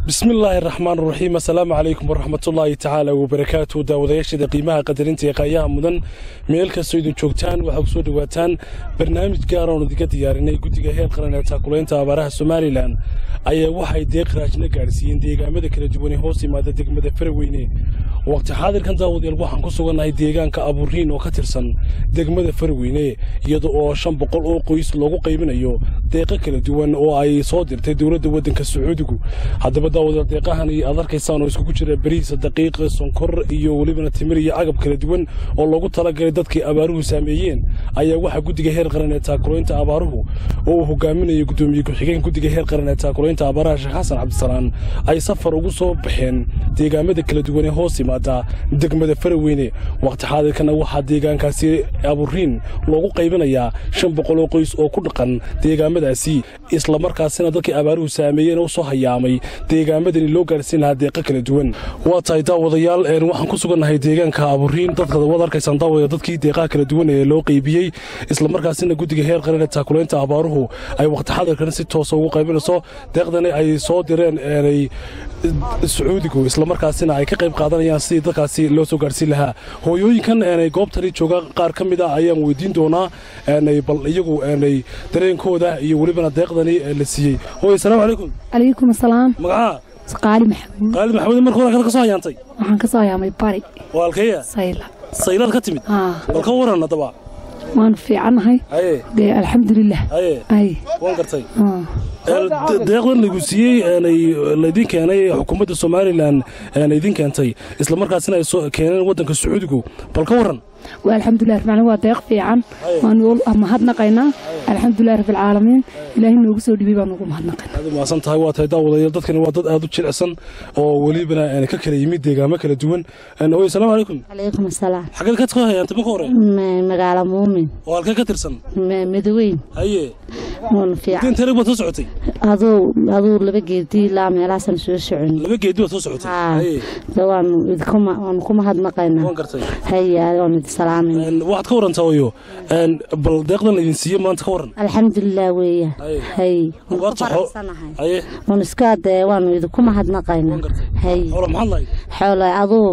bismillaahi raxmaan raxiim assalaamu calaykum waraxmatullaahi tacaala wabarakaatu daawadayaashada qiimaha qadarinta ee qaayaha mudan meel kastoo idin joogtaan waxaa kusoo dhowaataan barnaamij gaar oon idinka diyaarinay guddiga heer qaran ee taakulaynta abaaraha somalilan ayaa waxay deeq raajna gaadhsiiyeen deegaamada kala duwan ee hoos yimaada degmada faraweyne waqti xaadirkan daawadayaal waxaan ku sugannahay deegaanka aburiin oo ka tirsan degmada faraweyne iyada oo shan boqol oo qoys loogu qaybinayo deeqo kala duwan oo ay soo dirtay dowladda waddanka sacuudigu haddaba daawadayaal deeqahan iyo aad arkaysaan oo iskugu jira bariisa daqiiqa sonkor iyo welibana timir iyo agab kala duwan oo loogu talagalay dadkii abaaruhu saameeyeen ayaa waxaa guddiga heer qaran ee taakulaynta abaaruhu oo uu hogaaminayo guddoomiye ku-xigeen guddiga heer qaran ee taakulaynta abaaraha sheekh xasan cabdisalaan ay safar ugu soo baxeen deegaamada kala duwan ee hoos yimaada degmada faraweyne waqti xaadirkana waxaa deegaankaasi aburiin loogu qaybinayaa shan boqol oo qoys oo ku dhaqan deegaamadaasi islamarkaasina dadkii abaaruhu saameeyeen oo soo hayaamay deegaamadani loo gaarsiin lahaa deeqo kala duwan waa tahay daawadayaal waxaan ku sugannahay deegaanka aburiin dadka waad arkaysaan daawada dadkii deeqaha kala duwan ee loo qaybiyey islamarkaasina guddiga heer qaran ee taakulaynta abaaruhu ay waqti xaadirkana si toosa ugu qaybinayso deeqdani ay soo direen eenay sacuudigu islamarkaasina ay ka qayb qaadanayaan sidii dadkaasi loo soo gaarhsiin lahaa hooyooyinkan eenay goobtani jooga qaar ka mid a ayaan weydiin doonaa eenay bal iyagu eenay dareenkooda iyo welibana deeqdani la siiyey hooy asalaamu calaykum calaykum asalaam magacaa qaali maxamuud qaali maxamuud marka hore ka soo hayaantay waxaan ka soo hayaamay bari waa halkeeya sayla saylaad ka timid haa bal ka waran haddaba waanu fiicannahay haye dee alxamdulilah haye ay waan gartay haa. deeqdan lagu siiyey eenay laydin keenay xukuumadda somalilan eena idin keentay islamarkaasina ay soo keeneen waddanka sacuudigu bal ka waran waa alxamdulilah rabbil waa deeq fiican waanu mahadnaqaynaa alxamdulilah rabbilcaalamiin ilaahay noogu soo dhibay baan ugu mahadnaqaynaa aad u mahadsan tahay waa tahay daawadayaal dadkani waa dad aad u jilicsan oo welibana een ka kala yimid deegaamo kala duwan Een, hooyo asalaamu calaykum calaykum asalaam xageed ka soo hayaantay marka hore M- magaalo muumin oo halkee ka tirsan M- midoweyn haye uun fiican inta rag baad soo socotay aduu aduu laba geedii ilaa meelahaasaan soo socon laba geedi baad soo socotay Haa. haye de waanu idinkuma waanu ku mahadnaqaynaa waan gartay haya waanu idi salaamayna Een, waxaad ka warantaa hooyo Een, bal deeqdan laydin siiyey maanta ka waran alxamdulilah weeya Haye. hay waanu ku Abaarta xo- faraxsanahay haye waanu iska dee waanu idinku mahadnaqaynaa Waan gartay. hay hoola maxaad lahayd xoole aduu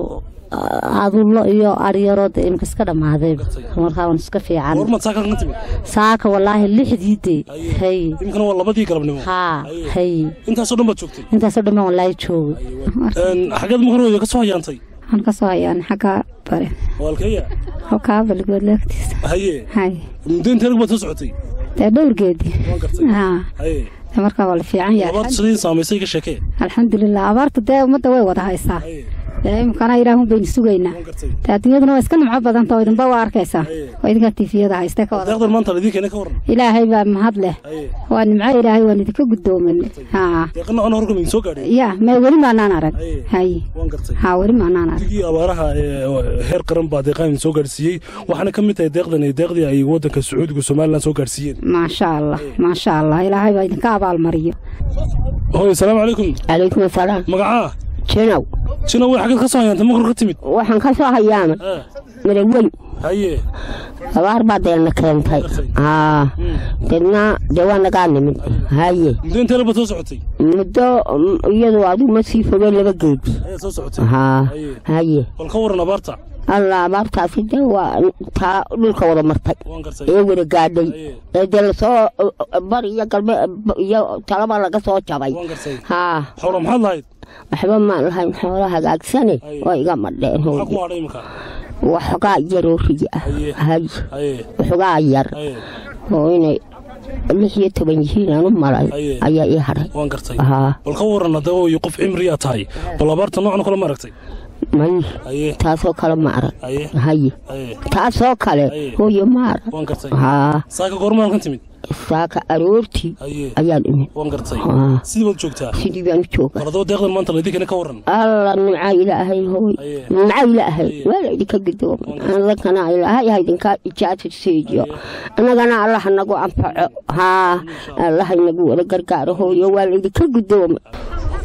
adulo iyo aryaroo de imka iska dhammaaday gartay. markaa waan iska fiican goormaad saaka ka timid saaka walaahi lixdii de Haye. hay imikana waa labadii galabnimo haa Haye. hay intaasoo dhan baad joogtay intaasoo dhammaan walaahi joogo Een, xageed marka hore ka soo hayaantay waxaan ka soo hayaan xagga bare oo halkeeya halkaa balgood leegtiisa haye hay muddo inta rag baad soo socotay dee dhowrgeedii waan gartay haa haye dee markaa waa la fiican yahay abaarta sidii saamaysay ka sheekee alxamdulilah abaarta dee ummadda way wada haysaa haye dee imkana ilaahun baynu sugaynaa waan gartay dee adduunyaduna waa iska nimco badanta oo idinba waa arkaysaa Haye. oo idinka tifiyada hayste ka wada deeqdan maanta laydin keenay ka waran ilaahay baa mahad leh haye waa nimco ilaahay waan idinka guddoomin haa deeqana ana horka idin soo gaadhay ya me weli maanaan arag Haye. hay waan gartay haa weli maanaan arag digii abaaraha ee heer qaran baa deeqaan idin soo gaadhsiiyey waxaana ka mid tahay deeqdan iyo deeqdii ay waddanka sacuudiga somalilan soo gaadhsiiyeen maasha allah maasha allah ilaahay baa idinka abaalmariyo hooyo asalaamu calaykum calaykum asalaam magacaa jinow jina way xageed ka soo hayaantay marka hore ka timid waxaan ka soo hayaama Ah, madaweyn haye abaar baa deelna keentay haa deedna dee waa nagaa nimid haye muddo inta rag baad soo socotay muddo mm, iyadu adigu ma sii fogeen laba geedi ayaad soo socotay haa haye haye bal ka waran abaarta alla abaartaasi dee waa taa dhulka wada martay waan gartay ee wada gaadhay Haye. ee dee lasoo bar iyo galbe iyo talaba laga soo jabay waan gartay haa xoola maxaad lahayd waxba maan lahayn xoolo hagaagsane Haye. oo iga madheen maxaa hooye kuma hadhay imika waxoogaa yaroo riyi ah Haye. haye haye waxoogaa yar haye oo inay lix iyo toban yihiin aan u malay Aye. ayaa ii hadhay waan gartay haa bal ka waran haddaba hooyo qof cimriyaa tahay bal abaarta noocan kale ma aragtay may haye taasoo kale ma arag haye haye haye taasoo kale Aye. hooyo ma arag waan gartay haa saaka goorma halkan timid saaka aroortii haye ayaan imid waan gartay Haa. sidii baad joogtaa sidii baan u jooga bal haddaba deeqdan maanta laydin keenay ka waran alla nimca ilaahay hooy Aye. nimca ilaahay Aye. waa la idinka gidoomay annagana ilaahay ha idinka ijaasa siiyo annagana allah nagu anfaco haa allah inagu wada gargaaro hooyo waa la idinka gidoomay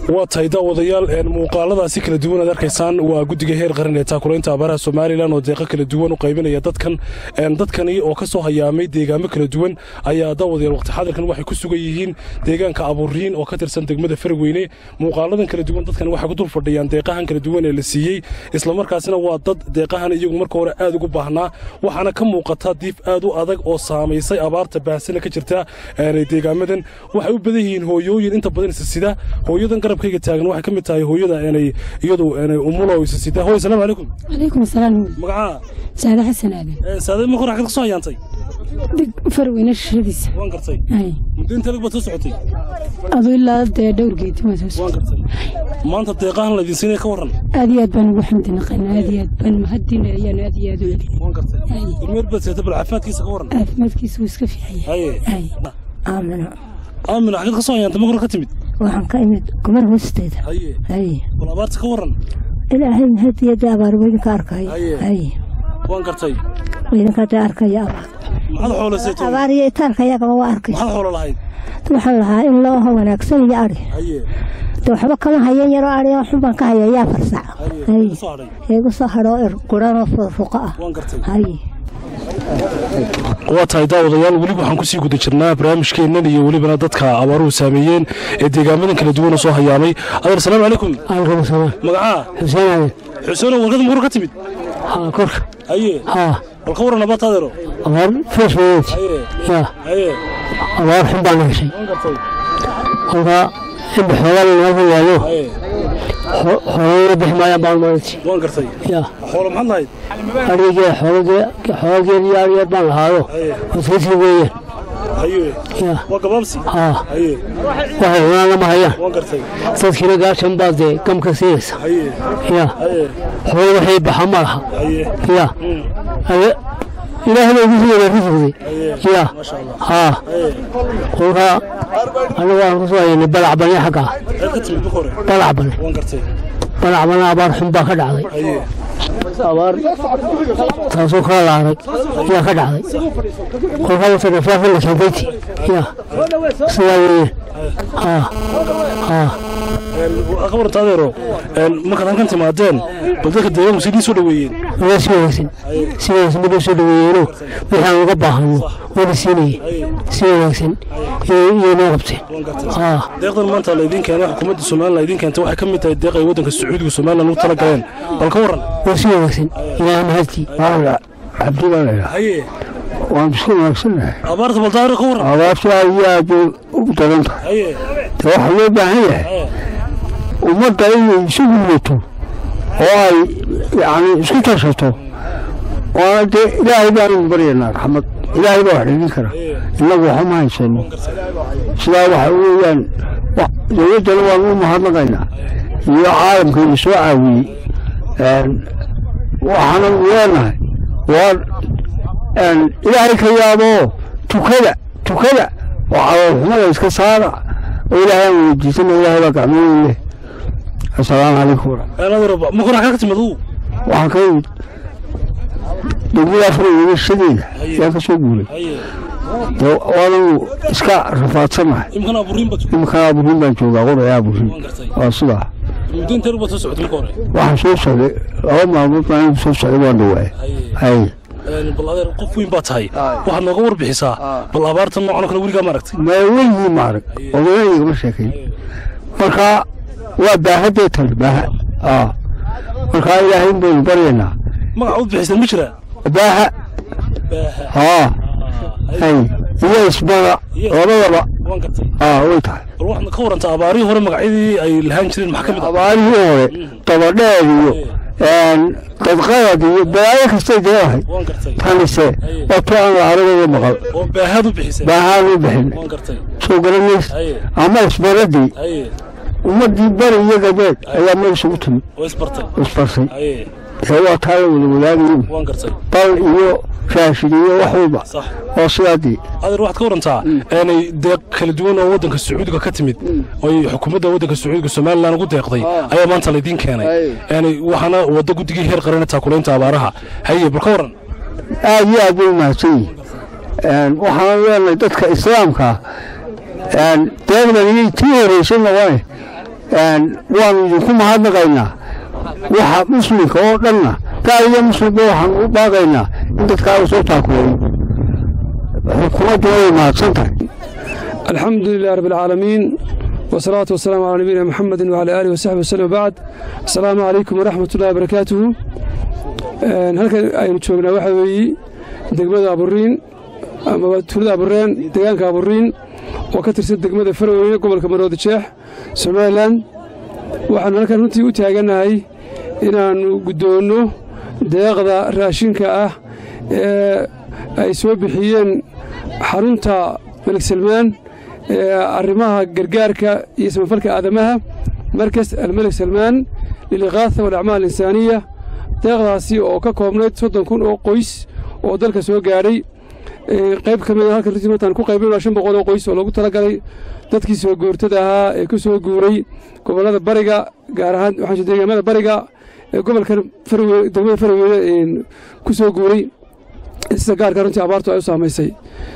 waa tahay daawadayaal muuqaaladaasi kala duwan aad arkaysaan waa guddiga heer qaran ee taakulaynta abaaraha somalilan oo deeqo kala duwan u qaybinaya dadkan dadkani oo ka soo hayaamay deegaamo kala duwan ayaa daawadayaal waqti xadirkan waxay ku sugan yihiin deegaanka abuuriin oo ka tirsan degmada farweyne muuqaaladan kala duwan dadkan waxay ku dul fadhiyaan deeqahan kala duwan ee la siiyey islamarkaasina waa dad deeqahan iyagu marka hore aad ugu baahnaa waxaana ka muuqata diif aad u adag oo saamaysay abaarta baahsana ka jirta deegaamadan waxay u badan yihiin hooyooyin inta badan isa sida hooyadan garabkayga taagan waxay ka mid tahay hooyada inay iyadu umulo isa sida hooy salaamu calaykum calaykum asalaam magacaa saade xasan aadan saade ma qorax ka soo hayaantay dig farweyne shishadiisa waan gartay muddo inta lag baad soo socotay adu ilaa dee dhowrgeedi waan soo waan socotay gartay maanta deeqahan laydin siinaya ka warran aad iyo aad baan ugu xamdi naqaynaa aad iyo aad baan mahadina ayaan aad iyo aad u celin waan gartay ilmeer baad seeta bal caafimaadkiisa ka warran caafimaadkiisa wuu iska fiican yahay haye Hay. aamino aamina xagad ka soo hayaantay ma hore ka timid waxaan ka imid gumar hoosteeda haye hay bal abaarta ka warran ilaahay hadiyada abaar weydinka arkaya Haye. hay waan gartay weydinka hadda arkaya abaar maxaad xoolo seetay abaar iyo itaalkayagaba waa arkay maxaad xoolo lahayd waxaan lahaa in loo ho wanaagsan iyo ari haye de waxba kama hayan yaroo ari oo xun baan ka haya yaa farsac haye hay ka soo hadhay igu soo hadhoo ir guranoo furuqa ah waan gartay hay waa tahay daawadayaal weli waxaan kusii guda jirnaa barnaamijkeennan iyo welibana dadka abaaruhu saameeyeen ee deegaamadan kala duwan oo soo hayaamay adeer salaamu calaykum alkum salaam magacaa xuseen aadan xuseenoo warkada muqur ka timid haa korka haye haa bal ka warran abaarta adeero abaar fees weyd haye yaa haye abaar xun baan heshay waan gartay kolkaa inba xoogaa nalka yaalo haye xoolana bixi maayaan baan maanti waan gartay yaa xoolo maxaad lahayd arigee xoolageed iyo arigeed baan lahaado haye wasasii weeyaan haye yaa waa gabaabsi haa haye waxay cunaan lama hayaan waan gartay dadkiina gaashan baad dee gamka siinaysa haye yaa haye xoolo waxay baxa ma laha haye yaa ade ilaahay baa igu siiyay risqdi yaa maasha allah haa haye kolkaa anigu waan ku soo haynay balac bane xaggaa maxaad ka timid marka hore balac bane waan gartay balac bane abaar xun baa ka dhacday haye abaar taasoo kala laaray ayaa ka dhacday kolkaa wata nafaafin la keentayti yaa sidaa weeye haa haa ka warranta adeero markaad halkan timaadeen bal dadka deegaanku sidii soo dhoweeyeen waa si wanaagsan si wanaagsan midoo soo dhaweeyeeno wixii aan uga baahano waana siinayay si wanaagsan iyo noo qabteen haa deeqdan maanta laydiin keenay xukuumadda somalilan laydiin keentay waxay ka mid tahay deeq ay waddanka sacuudiga somalilan ugu tala galeen bal ka warran waa si wanaagsan ilaahay mahadtii cabdi baan idhaa haye waan iska wanaagsannahay abaarta bal daaro ka warran abaartu aad iyo aad bay u daran tahay haye de waxaa loo baahan yahay haye ummadda inay isu gudbato oo ay yacni isku tashato waana dee ilaahay baanu baryaynaa raxmad ilaahay baa wax dhigin kara innagu waxa ma haysano sidaa waxa weeyaan wa- dowladdana waanu u mahadnaqaynaa iyo caalamka ina soo caawiyey waxaana leenahay waa ilaahay ka yaaboo tukada tukada oo caloolxumada iska saara oo ilaahay aan weydiisana ilaahay baa gacmooyin leh assalaamu calaykum waraxmat adeero marka hore xaggaa ka timid uu waxaan ka yimid degmada afar shadeeda ayaan ka soo guuray haye dee waanu iska rafaadsanahay imkana aburiin baad iminkan aburin baan joogaa qoraya aburin waan gartay waa sidaa muddo inteer baad soo socotay marka hore waxaan soo socday laba maalmood baan anigu soo socday waan dhawaay haye hay bal adeer qof weyn baa tahay waxaad nooga warbixisaa bal abaartan noocan oo kale weligaa ma aragtay ma weligii ma arag odayaa igama sheekayn marka waa baahadee tan baaha aa marka ilaahay in baynu baryaynaa magaca u bixiseen ma jiraa baaha baaha haa hay iyo isbada labadaba waan gartay aa way tahay bal waxaad ka warantaa abaarihii hore magacyadii ay lahaan jireen maxaa ka mid ah abaarihii hore dabadheed iyo dadqaad iyo balaayo kastay deedahay waan gartay tanise wato aan la aragooda maqal oo baahaad u bixiseen baahaan u bixin waan gartay soo garanays haye ama isbaradii haye ummadii bari iyo gabeed ayaa meel isugu timid oo isbartay isbarsay haye ee waa taa la wada wadaagayin waan gartay bal iyo raashin iyo wax walba sax oo sidaadii adeer waxaad ka warantaa inay deeq kala duwan oo waddanka sacuudiga ka timid oy xukuumadda waddanka sacuudiga somalilan ugu deeqday ayaa maanta laydiin keenay yani waxaana wadda guddigii heer qarana taakulaynta abaaraha haye bal ka waran aad iyo aad bay u mahadsan yihiin waxaan leenahay dadka islaamka ah deeqdan iyay tii horeysa noqone waanu idinku mahadnaqaynaa waxa muslimka oo dhanna gaal iyo muslimba waxaan u baaqaynaa in dadkaa uu soo taakuleeyo xukuumaddu way mahadsan tahay alxamdu lilah rabbi alcaalamiin wasalaatu wasalaamu calaa nabiyina muxamedin wacala aalihi wasaxbi wasallam bacd asalaamu calaykum waraxmat ullahi wabarakaatuhu halkan aynu joognaa waxaa weeye degmada aburiin amaba tuulada abureen deegaanka aburiin oo ka tirsan degmada farweyne gobolka maroodi jeex somalilan waxaanu halkan runtii u taagannahay inaannu guddoonno deeqda raashinka ah ee ay soo bixiyeen xarunta malik salmaan ee arrimaha gargaarka iyo samafalka aadamaha markas almelik salmaan liliqaatha walacmaal alinsaaniya deeqdaasi oo ka koobnayd soddon kun oo qoys oo dalka soo gaadhay qayb ka mid a halkan runtii mataan ku qaybinaa shan boqol oo qoys oo loogu talagalay dadkii soo goortada ahaa ee ku soo guuray gobollada bariga gaar ahaan waxaan deegaamada bariga ee gobolkan farweyne degmada farweyne ku soo guuray sida gaarka runtii abaartu ay u saamaysay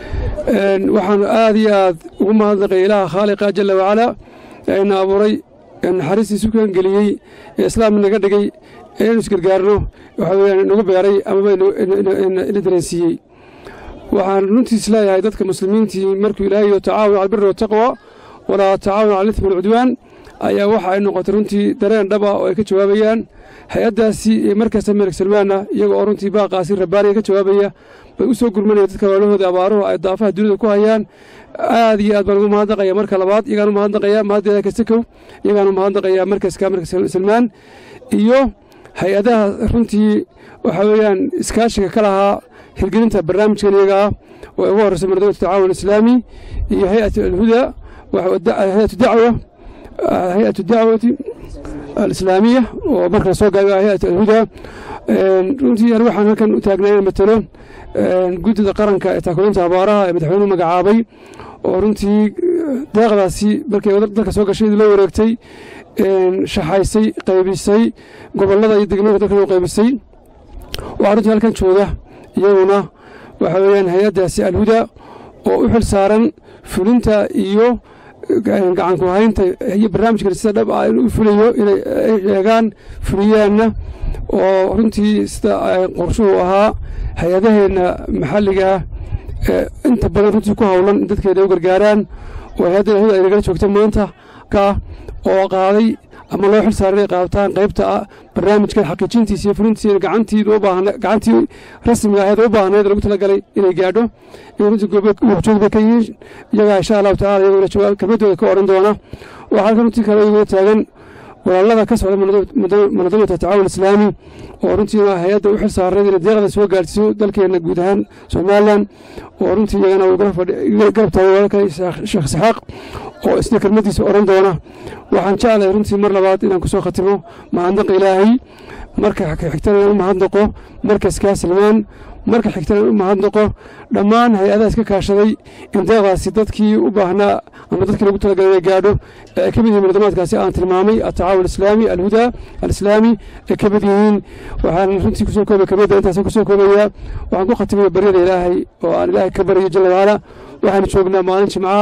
waxaanu aad iyo aad ugu mahadnaqay ilaaha khaaliqa jalla wacalaa ee ina abuuray ee naxariistiisu kan geliyey ee islaam naga dhigay ee inaynu isgargaarno waxa weeyaan inagu beeray amaba ina dareensiiyey waxaan runtiis leeyahay dadka muslimiintii markuu ilaahay yo tacaawun cala albirri wataqwa walaa tacaawun cala alithmi walcudwaan ayaa waxa ay noqotay runtii dareen dhaba oo ay ka jawaabayaan hay-addaasi iyo markasta melik salmaana iyaga oo runtii baaqaasi rabbaaniga ka jawaabaya bay u soo gurmanaya dadka walahooda abaaruhu ay daafaha dunida ku hayaan aad iyo aad baan ugu mahadnaqaya marka labaad iyagaan u mahadnaqaya mahaddeeda kasakow iyagaan u mahadnaqaya markaska markas salmaan iyo hay-adaha runtii waxa weeyaan iskaashiga ka lahaa hirgelinta barnaamijkan iyaga ah oo ugu horreysa mardawatu tacaawun islaami iyo hay-atu alhuda hay-atu dacwa hay-atu dacwati alislaamiya oo marka lasoo gaabiyo hay-atu alhuda runtii an waxaan halkan u taagnaa inaan matalo guddida qaranka ee taakulinta abaaraha ee madaxweynuhu magacaabay oo runtii deeqdaasi markay dalka soo gashay loo wareegtay shaxaysay qaybisay gobollada iyo degmooyinka dalka loo qaybisay waxaa runtii halkan jooga iyaguna waxa weeyaan hay-addaasi alhuda oo u xil saaran fulinta iyo gacanku haynta iyo barnaamijkan sida dhab ah inuu fulayo inay eegaan fuliyaanna oo runtii sida qorshuhu ahaa hay-adaheenna maxalliga ah ee inta badan runtii ku howlan in dadkeeda u gargaaraan oo hay-adda alhuda ay nagala joogta maanta ka oo qaaday ama loo xil saaray inay qaataan qaybta ah barnaamijkan xaqiijintiisa iyo fulintiisa gacantii gacantii rasmiga ahayd u baahnayd lagu talagalay inay gaadho iyo runtii goobjoog bay ka yihiin iyagaa insha allahu tacala iyaguna jawaab kelmadooda ka odhan doona waxaa halkan runtii kale iyaguna taagan walaalada ka socda munadamata tacaawun islaami oo runtiina hay-adda u xil saarnayd inay deeqda soo gaarsiiso dalkeenna guud ahaan somalilan oo runtii iyagana garab taagay walaalka sheekh isxaaq oo isna kelmadiisa odhan doona waxaan jeclahay runtii mar labaad inaan kusoo khatimo mahadnaqa ilaahay marka xigtana inaan u mahadnaqo markaskaa salmaan marka xigtana u mahadnaqo dhammaan hay-adaha iska kaashaday in deeqdaasi dadkii u baahnaa ama dadkii lagu talagalay inay gaadho ee ay ka mid yihiin muladamaadkaasi aan tilmaamay atacaawun islaami alhuda alislaami ay ka mid yihiin waxaan runtii kusoo koobay kamida intaasaan kusoo koobayaa waxaan ku khatimaya baryada ilaahay oo aan ilaahay ka baryo jalla wacaala waxaanu joognaa maalin jimcaha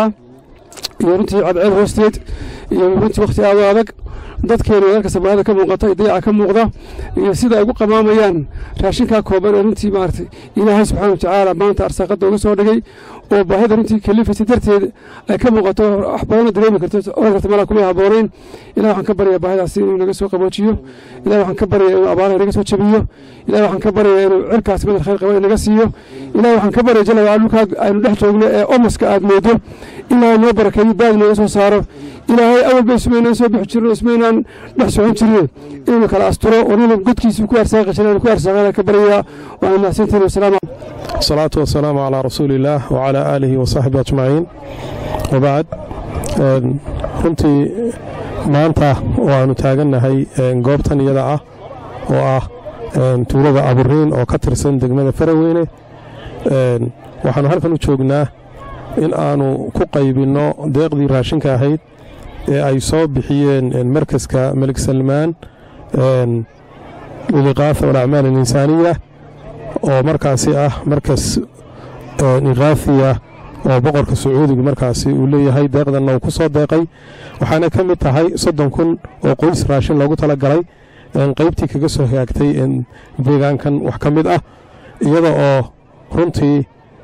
iyo runtii cadceed hoosteed iyo runtii wakhti aad u adag dadkeena dalka soomaalida ka muuqata iyo dayaca ka muuqda iyo sida ay ugu qamaamayaan raashinkaa kooban ee runtii maaragtay ilaahay subxaana wa tacaala maanta arsaaqadda uga soo dhigay oo baahida runtii kalifaysa darteed ay ka muuqato wax badanoo dareemi karto oran karta malaa kumay habboonayn ilah waxaan ka baryaa baahidaasi inuu naga soo qaboojiyo ilah waxaan ka baryaa inuu abaaraha naga soo jabiyo ilah waxaan ka baryaa inuu cirkaas madal khayr qaba inaga siiyo ilah waxaan ka baryaa jalla wacala dhulkaa aynu dhex joogno ee omoska aad moodo ilaahay noo barakeeyo baad nooga soo saaro ilaahay awal bay ismaynaan soo bixi jirno ismaynaan dhex socon jirne inuu kala asturo oo nina godkiisa ku arsaaqi jiran ku arsaaqana ka baryayaa waana mahadsantiin wasalaam الصلاة والسلام على رسول الله وعلى آله وصحبه أجمعين وبعد runtii maanta waanu taagannahay goobtan iyada ah oo ah tuulada aburiin oo ka tirsan degmada faraweyne waxaanu halkan u joognaa in aanu ku qaybinno deeqdii raashinka ahayd ee ay soo bixiyeen markaska melik salmaan liliqaafa walacmaal alinsaaniya oo markaasi ah markas iqaafiya oo boqorka sacuudigu markaasi uu leeyahay deeqdanna uu ku soo deeqay waxaana ka mid tahay soddon kun oo qoys raashin loogu talagalay qaybtii kaga soo hagaagtay deegaankan wax ka mid ah iyada oo runtii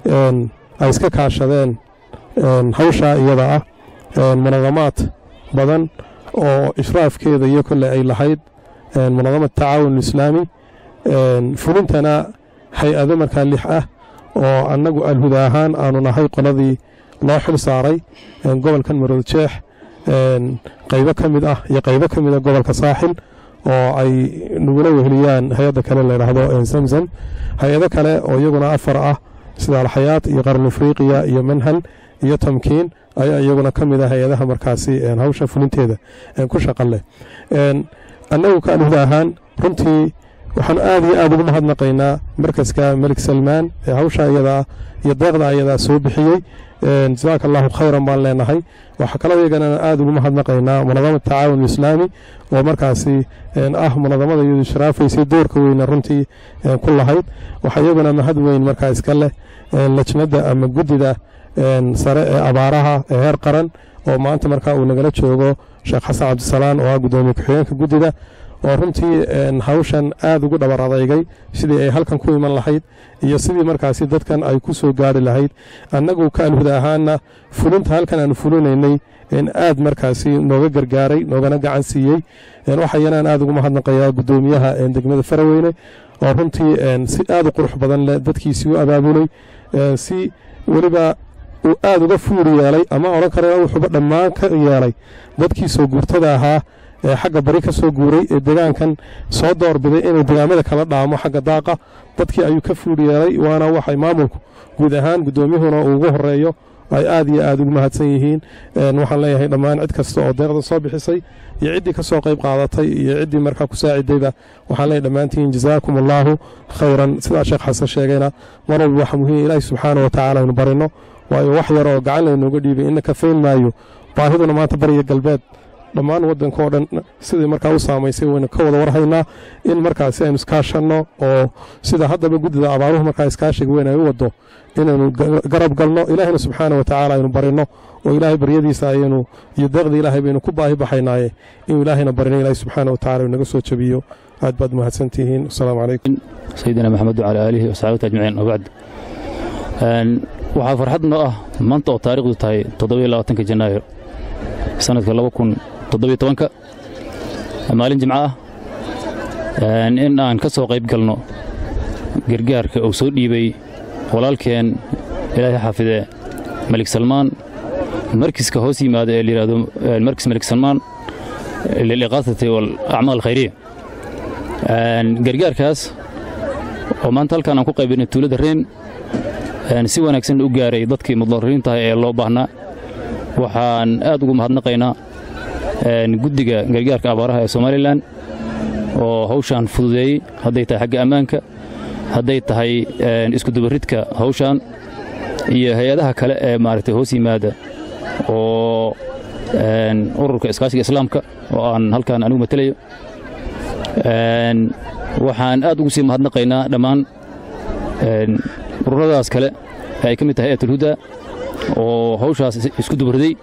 ay iska kaashadeen hawshaa iyada ah munadamaad badan oo ishraafkeeda iyo kole ay lahayd munadamad tacaawun islaami fulintana hay-ado markaa lix ah oo annagu alhuda ahaan aanu nahay qoladii loo xil saaray gobolkan marood jeex qaybo ka mid ah iyo qaybo ka mid a gobolka saaxil oo ay nagula weheliyaan hay-adda kale layidhaahdo zamzam hay-ado kale oo iyaguna afar ah sida alxayaat iyo qaran afriqiya iyo manhal iyo tamkiin ayaa iyaguna ka mid ah hay-adaha markaasi hawsha fulinteeda ku shaqan leh annagu ka alhuda ahaan runtii waxaanu aad iyo aad ugu mahadnaqaynaa markaska melik salmaan ee hawsha iyadaa iyo deeqda ayadaa soo bixiyey jasaaka allahu khayran baan leenahay waxaa kaloo iyagana aad ugu mahadnaqaynaa munadamad tacaawun islaami oo markaasi ah munadamada iyadu sharaafaysay doorka weyna runtii ku lahayd waxaa iyaguna mahad weyn markaa iska leh lajnada ama guddida sare ee abaaraha ee heer qaran oo maanta markaa uu nagala joogo sheekh xasan cabdisalaan oo ah guddoomiye ku-xigeenka guddida oo runtii hawshan aad ugu dhabar adeygay sidii ay halkan ku iman lahayd iyo sidii markaasi dadkan ay ku soo gaari lahayd annagu ka alhuda ahaana fulinta halkan aanu fulinaynay aad markaasi nooga gargaaray noogana gacan siiyey waxayanaan aad ugu mahadnaqayaa guddoomiyaha degmada faraweyne oo runtii si aad u qurux badan leh dadkiisii u abaabulay si weliba uu aad uga fuuri yeelay ama odhan kara wuxuuba dhammaan ka yeelay dadkii soo guurtada ahaa ee xagga bari ka soo guuray ee deegaankan soo doorbiday inuu deegaamada kala dhaamo xagga daaqa dadkii ayuu ka fuuri yeelay waana waxay maamulku guud ahaan guddoomiyuhuna uu ugu horeeyo ay aad iyo aad ugu mahadsan yihiin waxaan leeyahay dhammaan cid kasta oo deeqda soo bixisay iyo ciddii ka soo qayb qaadatay iyo ciddii markaa ku saacidayba waxaan leeyahay dhammaantiin jazaakum allaahu khayran sidaa sheekh xasan sheegayna mar walba waxa muhiim ilaahi subxaana wa tacaala aynu barino waayo wax yar oo gacan laynooga dhiibay ina kafayn maayo baahiduna maanta bariya galbeed dhammaan waddanka oo dhan sidai markaa u saamaysay waynu ka wada warhaynaa in markaasi aynu iskaashanno oo sida haddaba guddida abaaruhu markaa iskaashiga weyn ay u waddo inaynu garab galno ilaahayna subxaana wa tacaala aynu barino oo ilaahay baryadiisa ayaynu iyo deeqda ilaahay baynu ku baahi baxaynaaye inuu ilaahayna barino ilaahay subxaana wa tacala naga soo jabiyo aad baad mahadsantihiin asalaamu calaykum sayidina maxamed wacala aalihi wasaxaabati ajmaciin wabacd waxaa farxad noo ah maanta oo taariikhdu tahay toddobiyo labaatanka janaayo sanadka laba kun toddobiyo tobanka maalin jimco ah in aan ka soo qayb galno gargaarka uu soo dhiibay walaalkeen ilaahay xaafidee malik salmaan markiska hoos yimaada ee layidhahdo markis malik salmaan liliqaasati walacmaal alkhayriya gargaarkaas oo maanta halkaan aan ku qaybinay tuulada reen si wanaagsan u gaaray dadkii mudariintaha ee loo baahnaa waxaan aad ugu mahadnaqaynaa guddiga gargaarka abaaraha ee somalilan oo hawshaan fududeeyey hadday tahay xagga ammaanka hadday tahay iskudubaridka hawshaan iyo hay-adaha kale ee maaragtay hoos yimaada oo ururka iskaashiga islaamka oo aan halkaan anigu matelayo waxaan aad ugu sii mahadnaqaynaa dhammaan ururadaas kale ee ay ka mid tahay hayatulhuda oo hawshaas isku dubarday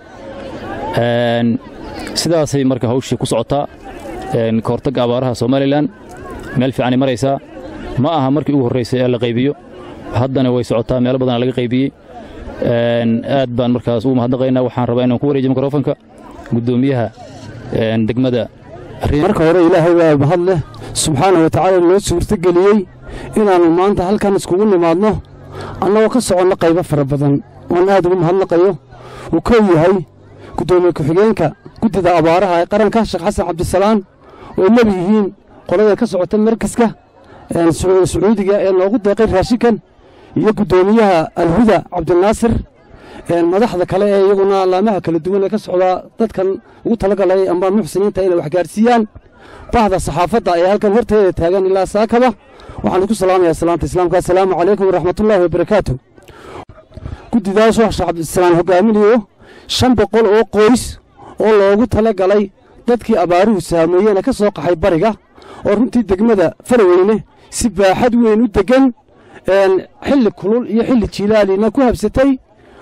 sidaasay marka hawshii ku socotaa ka hortagga abaaraha somalilan meel fiicanay maraysaa ma aha markii ugu horraysay ee la qaybiyo haddana way socotaa meelo badana laga qaybiyey aad baan markaas ugu mahadnaqaynaa waxaan rabaa inaan ku wareejiyo mikrofonka guddoomiyaha degmada marka hore ilaahay baa mahad leh subxaana wa tacaala noo suurtogeliyey inaannu maanta halkan iskugu nimaadno annagoo ka soconno qaybo fara badan oon aad ugu mahadnaqayo uu kow yahay guddoomiye ku-xigeenka guddida abaaraha ee qaranka sheekh xasan cabdisalaan oo ay nebi yihiin qolada ka socota markaska sacuudiga ee noogu deeqay raashinkan iyo guddoomiyaha alhuda cabdinaasir madaxda kale ee iyaguna allaamaha kala duwan ee ka socdaa dadkan ugu talagalay amba muxsiniinta inay wax gaarsiiyaan bahda saxaafadda ee halkan horteeda taagan ilaa saakaba waxaan isku salaamayaa salaanta islaamka assalaamu calaykum waraxmatullaahi wabarakaatu guddidaasoo sheekh cabdisalaan hogaaminayo shan boqol oo qoys oo loogu tala galay dadkii abaaruhu saameeyeyna ka soo qaxay bariga oo runtii degmada faraweyne si baaxad weyn u deggan xilli kulul iyo xilli jiilaalina ku habsatay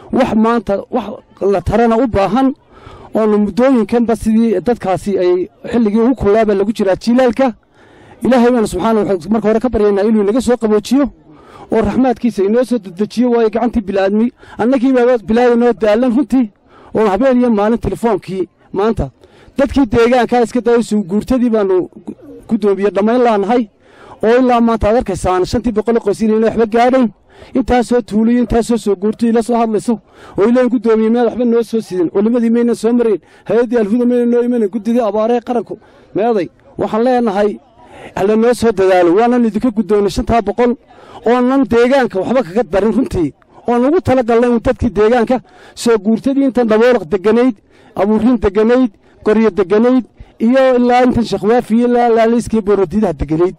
wax maanta wax la tarana u baahan oonu muddooyinkanba sidii dadkaasi ay xilligii ugu kullaaba lagu jiraa jiilaalka ilaahay baanu subxaana waxaan marka hore ka baryaynaa inuu inaga soo qaboojiyo oo raxmaadkiisa inoo soo dedejiyo waayo gacantii bilaadmi annagii baaba bilaadanoo daalan runtii oo habeen iyo maalin telefoonkii maanta dadkii deegaankaa iska daysu guurtadii baanu guddoomiye dhammayn laanahay oo ilaa maanta aad arkaysaan shantii boqol qoys inayna waxba gaadhayn intaasoo tuuliyo intaasoo soo guurtay ila soo hadlayso oo ileen guddoomiye meed waxba noo soo sidin culimmadii maynan soo marayn hay-addii alhuda mayna noo imanan guddidii abaaree qaranku meeday waxaan leenahay hala noo soo dadaalo waanan idinka guddoonnay shantaa boqol oonan deegaanka waxba kaga darin runtii oon ugu tala galnay un dadkii deegaanka soo guurtadii intan dhaboolaq deganayd abuuriin deganayd qoryo deganayd iyo ilaa intan sheekhwaafiyo ilaa laaliiskii boorodiidaha deganayd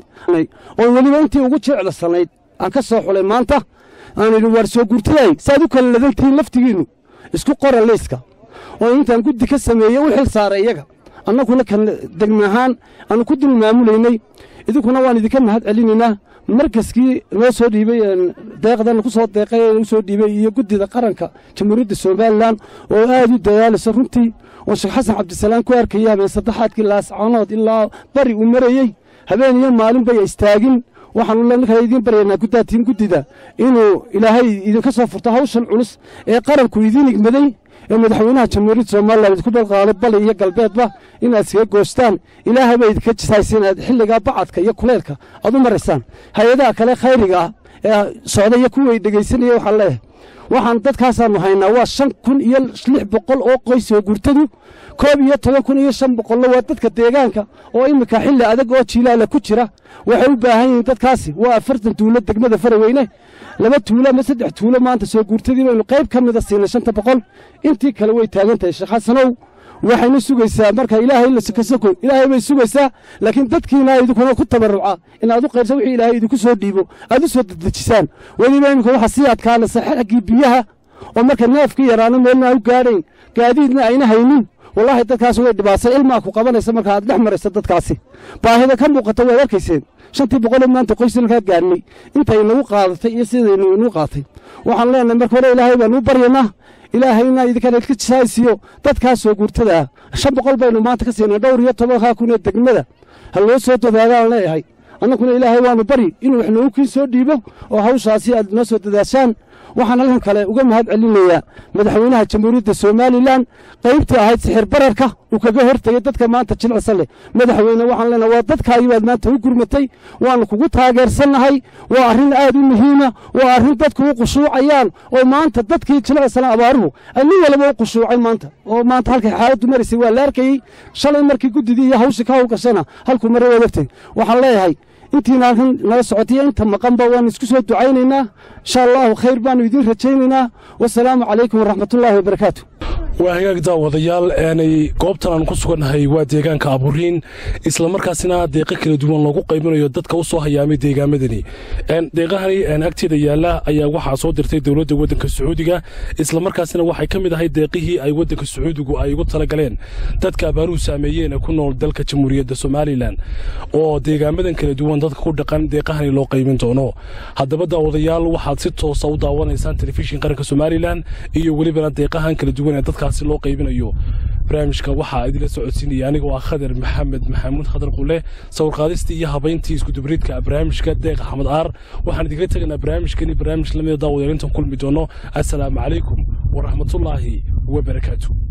oo weliba intii ugu jeclasanayd aan ka soo xulay maanta aan idhi waar soo guurtaday saaad u kala ladantihiin laftigiinnu isku qora leyska oo intaan guddi ka sameeyey u xil saaray iyaga annaguna kan degme ahaan aanu ku dul maamulaynay idinkuna waan idinka mahad celinaynaa markaskii noo soo dhiibay deeqdan ku soo deeqay u soo dhiibay iyo guddida qaranka jamhuuriyadda somalilan oo aad u dadaalayso runtii oo sheekh xasan cabdisalaam ku arkaya habeen saddexaadkii laascanood ilaa bari uu marayey habeen iyo maalin bay istaagin waxaanu markaa idiin baryaynaa guddaatiin guddida inuu ilaahay idinka soo furto hawshan culus ee qaranku idiin igmaday ee madaxweynaha jamhuuriyadda somalilan idinku balqaaday bali iyo galbeedba inaad iskaga goostaan ilaahay baa idinka jisaysa inaad xilligaa bacadka iyo kuleylka aad u maraysaan hay-adaha kale khayriga ah ee socda iyo kuway dhegaysanaya waxaan leeyahay waxaan dadkaasaannu haynaa waa shan kun iyo lix boqol oo qoys oo gurtadu koob iyo toban kun iyo shan boqollo waa dadka deegaanka oo iminka xilli adag oo jiilaala ku jira waxay u baahan yihiin dadkaasi waa afartan tuulo degmada faraweyne laba tuulo ama saddex tuulo maanta soo guurtadii baynu qayb ka mida siinay shanta boqol intii kale way taagan tahay sheekh xasanow waxayna sugaysaa marka ilaahay la sukasako ilaahay bay sugaysaa laakiin dadkiina idinkuna ku tabarruca in aad u qayrsa wixii ilaahay idinku soo dhiibo aad u soo dedejisaan weliba iminka waxaa sii adkaanaysa xaggii biyaha oo marka neefka yaraano meelna u gaadhayn gaadiidna ayna haynin wallaahi dadkaasi way dhibaatay ilmaa ku qabanaysa marka aad dhex maraysa dadkaasi baahida ka muuqata waad arkayseen shantii boqolee maanta qoysalkaa gaadhnay intay nagu qaadatay iyo sidaynu inuu qaatay waxaan leenahay marka hore ilaahay baanu u baryanaa ilaahayna idinkana idka jisaaysiiyo dadkaas soo guurtada ah shan boqol baynu maanta ka siinay dhowr iyo tobankaa kun ee degmada ha loo soo dadaagaan leeyahay annaguna ilaahay waanu bari inuu wax noogu kiin soo dhiibo oo hawshaasi aad noo soo dadaashaan waxaan halkan kale uga mahad celinayaa madaxweynaha jamhuuriyadda somalilan qaybtii ahayd sixir bararka uu kaga hortegey dadka maanta jilicsa leh madaxweyne waxaan leenahay waa dadkaagii baad maanta u gurmatay waannu kugu taageersannahay waa arrin aad u muhiima waa arrin dadku u qushuucayaan oo maanta dadkii jilicsana abaaruhu ay nin walba u qushuucay maanta oo maanta halkay xaaladdu maraysay waa la arkayey shalay markii guddidii iyo hawshii ka hawlgashana halkuu maray waad ogtay waxaan leeyahay intiina halkan nala socotay inta maqanba waanu isku soo ducaynaynaa insha allahu khayr baanu idiin rajaynaynaa wasalaamu calaykum waraxmatullaahi wabarakaatu waa hagaag daawadayaal aanay goobtan aan ku sugannahay waa deegaanka aburiin islamarkaasina deeqo kala duwan loogu qaybinayo dadka u soo hayaamay deegaamadani deeqahani agteeda yaalla ayaa waxaa soo dirtay dowladda waddanka sacuudiga islamarkaasina waxay ka mid ahay deeqihii ay waddanka sacuudigu ay ugu talagaleen dadka abaaruhu saameeyeen ee ku nool dalka jamhuuriyadda somalilan oo deegaamadan kala duwan dadka ku dhaqan deeqahani loo qaybin doono haddaba daawadayaal waxaad si toosa u daawanaysaan telefishin qaranka somalilan iyo welibana deeqahan kala duwan ee dadka loo qaybinayo barnaamijka waxaa idinla socodsiinaya anigoo ah khadar maxamed maxamuud khadar qule sawirqaadistii iyo habayntii iskudubriidka barnaamijka deeq axmed aar waxaan idinkala tegaynaa barnaamijkani barnaamij lamida daawadayaal intan kulmi doono assalaamu calaykum waraxmatullaahi wabarakaatu